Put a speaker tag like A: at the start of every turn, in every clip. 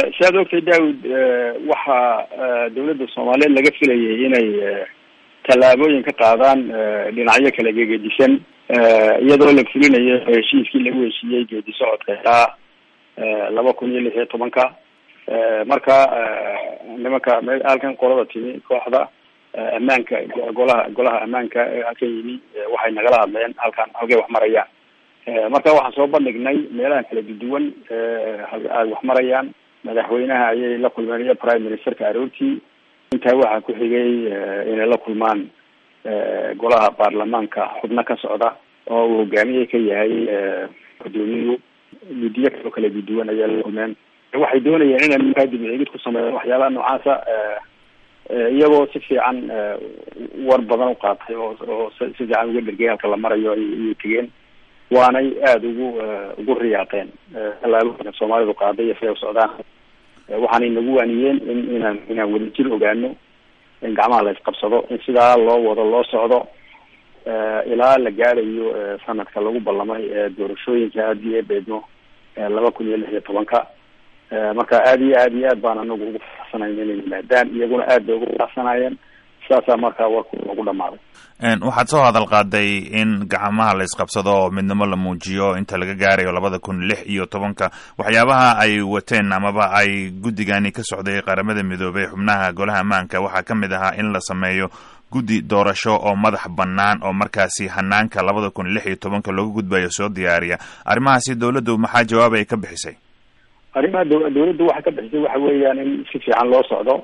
A: siaad ogtay daawud waxaa dawladda soomaaliyeed laga filayay inay tallaabooyin ka qaadaan dhinacyo kala gegedisan iyadoo la fulinayo heshiiskii lagu heshiiyey geedi socodka ilaa laba kun iyo lix iyo tobanka marka nimanka halkan qolada timi kooxda ammaanka golaha golaha ammaanka halkan yimi waxay nagala hadleen halkan halkay wax marayaan marka waxaan soo bandhignay meelaha kala duduwan ay wax marayaan madaxweynaha ayay la kulmeen iyo prime ministerka aroortii intaa waxaa ku xigay inay la kulmaan golaha baarlamaanka xubno ka socda oo uu hogaamiye ka yahay gudoomiyuhu guddiyo kaloo kala duduwan ayaa la kulmeen waxay doonayeen inay markaa dibicigid ku sameeyaan waxyaabaha noocaasa iyagoo si fiican war badan u qaatay oo oo si fiican uga dhergay halka la marayo ayay tegeen waanay aada ugu ugu riyaaqeen tallaabooyinka soomaalidu qaaday iyo siday u socdaan waxaanay nagu waaniyeen in inaan inaan wadajir ogaano in gacmaha la isqabsado in sidaa loo wado loo socdo ilaa la gaarayo sanadka lagu ballamay doorashooyinka haddii ay beedmo laba kun iyo lix iyo tobanka marka aada iyo aad iyo aad baan anagu ugu faraxsanayn inay yimaadaan iyaguna aad bay ugu faraxsanayeen saasaa markaa warku ugu dhamaaday
B: waxaad soo hadal qaaday in gacmaha la isqabsado oo midnimo la muujiyo inta laga gaarayo labada kun lix iyo tobanka waxyaabaha ay wateen amaba ay guddigani ka socday qaramada midoobey xubnaha golaha ammaanka waxaa ka mid ahaa in la sameeyo guddi doorasho oo madax bannaan oo markaasi hanaanka labada kun lix iyo tobanka looga gudbayo soo diyaariya arrimahaasi dawladdu maxaa jawaab ay ka bixisay
A: arrimaha da dawladdu waxay ka bixisay waxa weeyaan in si fiican loo socdo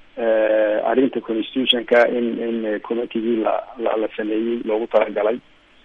A: arrinta constitutionka in in committigii la la la sameeyey loogu talagalay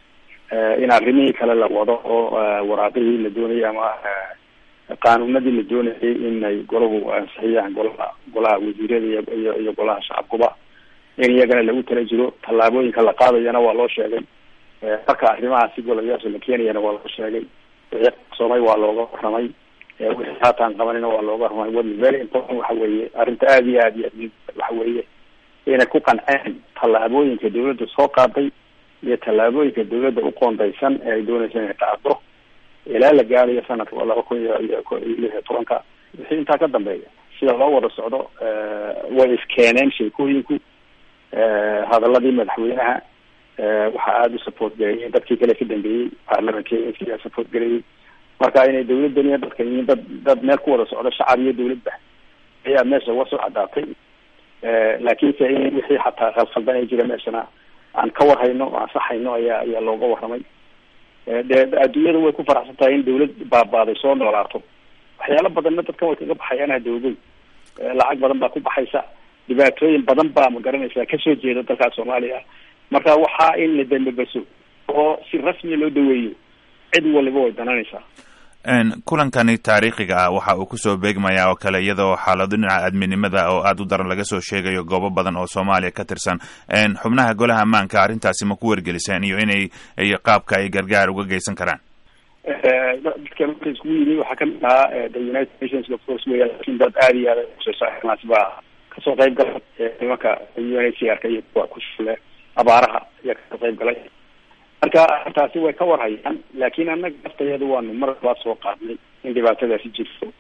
A: in arrimihii kale la wado oo waraaqihii la doonayay ama qaanuunadii la doonayay inay golahu ansixiyaan golaha golaha wasiirada iyo iyo iyo golaha shacabkuba in iyagana lagu tala jiro tallaabooyinka la qaadayana waa loo sheegay marka arrimahaasi golayaasha la keenayana waa loo sheegay wixii qarsoomay waa looga warramay wixii haataan qabanina waa looga warramay what is very important waxa weeye arrinta aada iyo aad iyo aad waxa weeye inay ku qanceen tallaabooyinka dawladda soo qaaday iyo tallaabooyinka dawladda u qoondaysan ee ay doonaysa inay qaado ilaa la gaarayo sanadka laba kun iyo iyo lix iyo tobanka wixii intaa ka dambeeya sida loo wada socdo way iskeeneen sheekooyinku hadaladii madaxweynaha waxaa aada u support gareeyey dadkii kale ka dambeeyey baarlamankeeya support gareeyey marka inay dawladdan iyo dadka yihiin dad dad meel ku wada socdo shacab iyo dawladba ayaa meesha uga soo cadaatay laakiinse in wixii xataa khalkhaldan ay jira meeshana aan ka warhayno o ansaxayno ayaa ayaa looga warramay dee adduunyada way ku faraxsan tahay in dawlad baabaaday soo noolaato waxyaalo badanna dadkan way kaga baxayaan hadawgey lacag badan baa ku baxaysa dhibaatooyin badan baa ma garanaysaa kasoo jeeda dalkaas soomaaliya marka waxaa in la dambabaso oo si rasmiya loo daweeyo cid waliba way dananaysaa
B: kulankani taariikhiga ah waxa uu kusoo beegmayaa oo kale iyadoo xaalado dhinaca aadminimada oo aada u daran laga soo sheegayo goobo badan oo soomaaliya ka tirsan xubnaha golaha ammaanka arrintaasi ma ku wargeliseen iyo inay qaabka ay gargaar uga geysan karaan
A: dadka marka iskugu yimi waxaa kamid ahaa the united nations of course weya lakin dad aada iyo aada useesaas baa kasoo qayb galay nimanka u n h r ka iyo kuwa ku shule abaaraha ayaa kasoo qayb galay marka arrintaasi way ka warhayaan laakin annaga naftayadu waanu mar labaad soo qaadnay in dhibaatadaasi jirto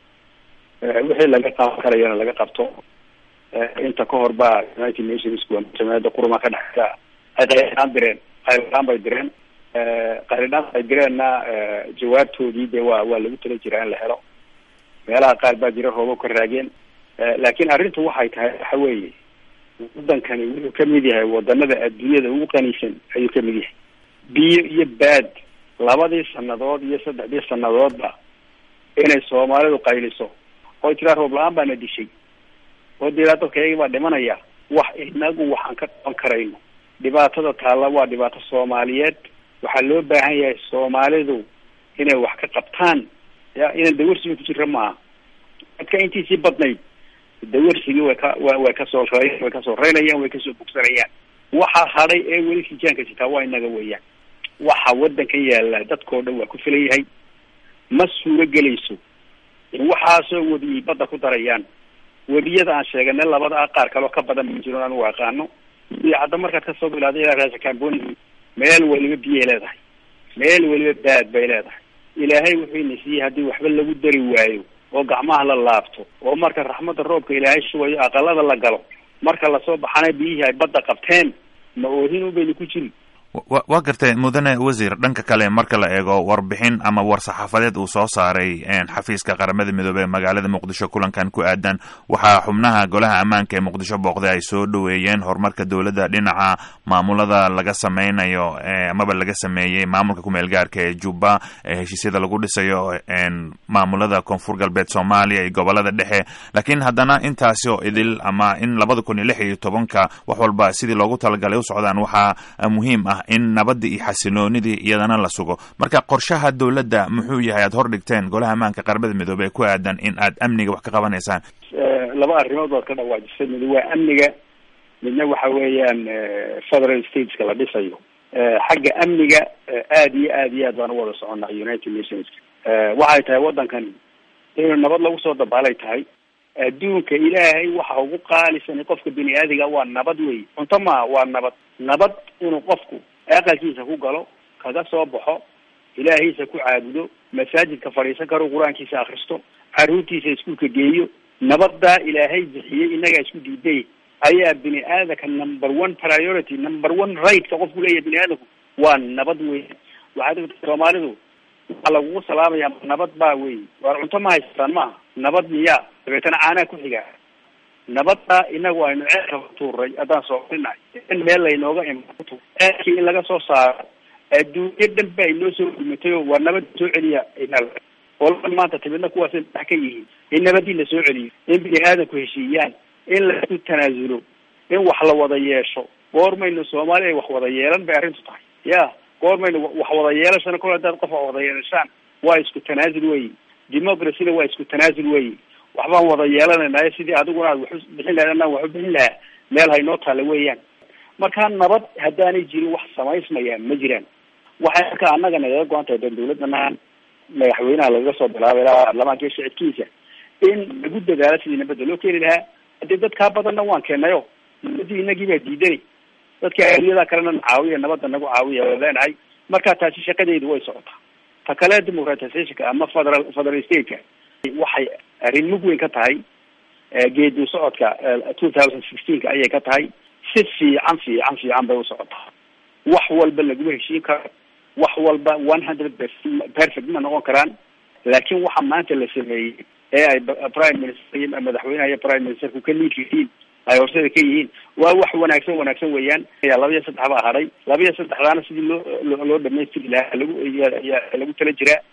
A: wixii laga qaban karayana laga qabto inta ka hor baa united nations jamaacada quruma ka dhexeysa ay qayridhaan direen qayridhaan bay direen qayridhaan ay direenna jawaabtoodii de waa waa lagu tala jiraa in la helo meelaha qaar baa jira roobo ka raageen laakin arrintu waxay tahay waxa weeye wadankani wuxuu kamid yahay wadanada adduunyada ugu qaniisan ayuu kamid yahay biyo iyo baad labadii sanadood iyo saddexdii sanadoodba inay soomaalidu qayliso oo tiraa roob la-aan baana dishay oo diraa dadka iyagii baa dhimanaya wax inagu waxaan ka qaban karayno dhibaatada taalla waa dhibaato soomaaliyeed waxaa loo baahan yahay soomaalidu inay wax ka qabtaan ya inaan dawarsiga ku jira maaha dadka intiisii badnayd dawarsigii way ka wa way kasoo r way kasoo reynayaan way kasoo bogsanayaan waxa hadhay ee weli sijaanka sitaa waa inaga weeyaan waxa wadankan yaalla dadkao dhan waa ku filan yahay ma suuro gelayso waxaasoo webiyey badda ku darayaan webiyada aan sheeganay labada a qaar kaleo ka badan ma jiro anigu aqaano iyo hadda markaad kasoo bilaaday ilaa raasa camboni meel waliba biyay leedahay meel waliba baad bay leedahay ilaahay wuxuu ina siiyey haddii waxba lagu dari waayo oo gacmaha la laabto oo marka raxmadda roobka ilaahay shubayo aqalada la galo marka lasoo baxana biyihii ay badda qabteen ma oohin ubaynu ku jiri
B: wa waa gartay mudane wasiir dhanka kale marka la eego warbixin ama war-saxaafadeed uu soo saaray xafiiska qaramada midoobey ee magaalada muqdisho kulankan ku aadan waxaa xubnaha golaha ammaanka ee muqdisho booqday ay soo dhoweeyeen horumarka dowladda dhinaca maamulada laga sameynayo amaba laga sameeyey maamulka kumeel gaarka ee jubba ee heshiisyada lagu dhisayo maamulada koonfur galbeed soomaaliya iyo gobolada dhexe laakiin haddana intaasi oo idil ama in labada kun iyo lix iyo tobanka wax walba sidii loogu talagalay u socdaan waxaa muhiim ah in nabadii iyo xasiloonidii iyadana la sugo marka qorshaha dowladda muxuu yahay aad hor dhigteen golaha ammaanka qaramada midoobey ee ku aadan in aad amniga wax ka qabanaysaan
A: laba arrimood baad ka dhawaajisay mid waa amniga midna waxa weeyaan federal stateska la dhisayo xagga amniga aad iyo aad iyo aad baan u wada soconnaa united nationska waxay tahay waddankani inuu nabad lagu soo dabaalay tahay adduunka ilaahay waxa ugu qaalisan qofka bini aadiga waa nabad wey cunto maaha waa nabad nabad inuu qofku aqalkiisa ku galo kaga soo baxo ilaahiisa ku caabudo masaajidka fadhiisan karo qur-aankiisa akristo caruurtiisa iskuulka geeyo nabaddaa ilaahay bixiyey innagaa isku diiday ayaa bini aadamka number one priority number one right-ka qofku leeyahay bini aadamku waa nabad wey waxaad ogta soomaalidu waxaa lagugu salaamaya nabad baa wey waar cunto ma haystaan maaha nabad miyaa dabeetana caanaa ku xigaa nabadda inagu aynu ceelka tuuray haddaan soorinahay in meel laynooga imato ceelkii in laga soo saaro adduunyo dhan ba inoo soo gurmatay oo waa nabad soo celiya olaa maanta timidna kuwaasay madax ka yihiin in nabadii la soo celiyo in bini aadamku heshiiyaan in lasu tanaasulo in wax la wada yeesho goormaynu soomaaliya wax wada yeelan bay arrintu tahay ya goormaynu wax wada yeelashana kol hadaad qof wax wada yeelashaan waa isku tanaasul weyi democracyna waa isku tanaasul weyi waxbaan wada yeelanaynayo sidii adiguna aad waxu bixin lahayd anaan waxu bixin lahaa meel haynoo taalla weeyaan marka nabad haddaanay jirin wax samaysmayaan ma jiraan waxay marka annaga nagaga go-an tahay dan dawladana madaxweynaha lagaga soo bilaabay ilaa baarlamaanka iyo shicibkiisa in lagu dadaalo sidii nabadda loo keeni lahaa hadii dadkaa badanna waan keenayo nabadii inagii baa diidanay dadka adiyada kalena na caawiya nabadda nagu caawiya waa leenahay marka taasi shaqadeedu way socotaa ta kale democratizationka ama federal federal stateka waxay arrin mug weyn ka tahay geedu socodka two thousand sixteenka ayay ka tahay si fiican fiican fiican bay u socotaa wax walba laguma heshiin karo wax walba one hundred percent perfect ma noqon karaan laakiin waxa maanta la sameeyey ee ay prime minister iyo madaxweynaha iyo prime ministerku ka liid yihiin ay horsada ka yihiin waa wax wanaagsan wanaagsan weeyaan laba iyo saddex baa hadhay laba iyo saddexdaana sidii loo loo dhamaystiri lahaa lagu lagu tala jiraa